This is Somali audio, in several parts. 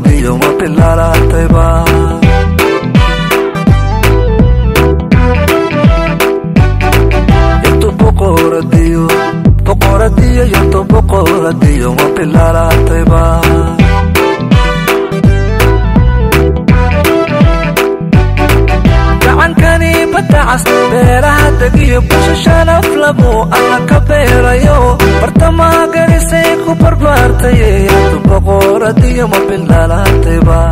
boqoradiyo ma bilaalaatayba yato boqoradiyo boqoradiyo yato boqoradiyo ma bilaalaatayba gacankani badacas beeraha degiyo busha shanaf lamu alla ka beerayo bartamaha garisay ku barbaartaye yato boqoradiyo ma bilaalaatayba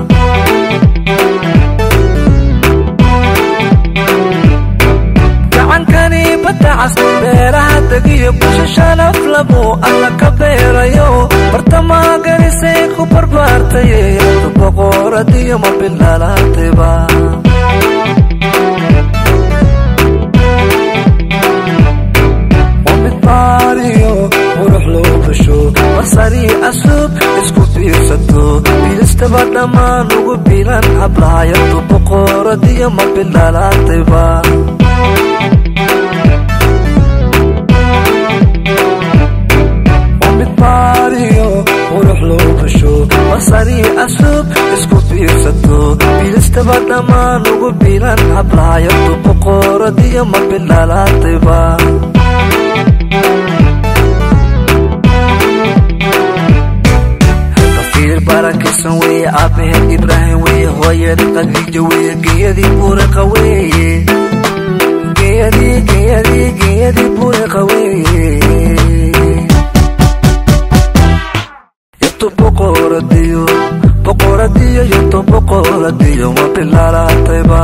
gacankani badacas beeraha degiyo busha shanaf lamu alla ka beerayo bartamaha garisay ku barbaartaye yato boqoradiyo ma bilaalaatayba midbaariyo qurux loo basho basari asub isku biirsato biilistaba dhammaan ugu bilan hablaayadu boqoradiyo ma bilaalaatayba midbaariyo qurux loo basho basari asub isku biirsato biilistaba dhammaan ugu bilan hablaayadu boqoradiyo ma bilaalaatayba barankisan weye aabaheen ibraahim weye hooyada qadiija weye geeyadii buuriqa weye geeyadii geeyadii geeyadii buuriqa weye yato boqoradiyo boqoradiyo yato boqoradiyo ma bilaalaatayba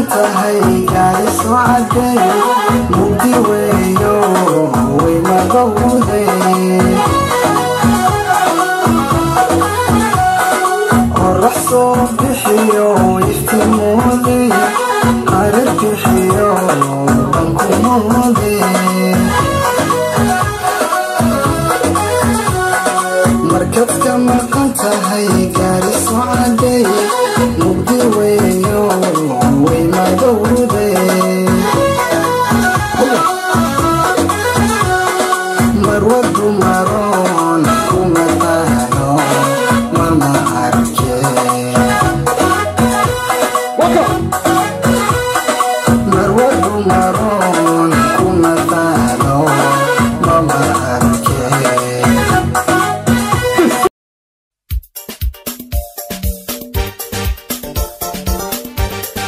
tahay gaari soo cadeey mugdi weeyo way magowday qorax soo bixiyo iftiimooday qarar bixiyo bankumooday markaad ka maqan tahay gaari soo cadeey mugdi weeyo way magowday marwadu maroon kuma taano mama arke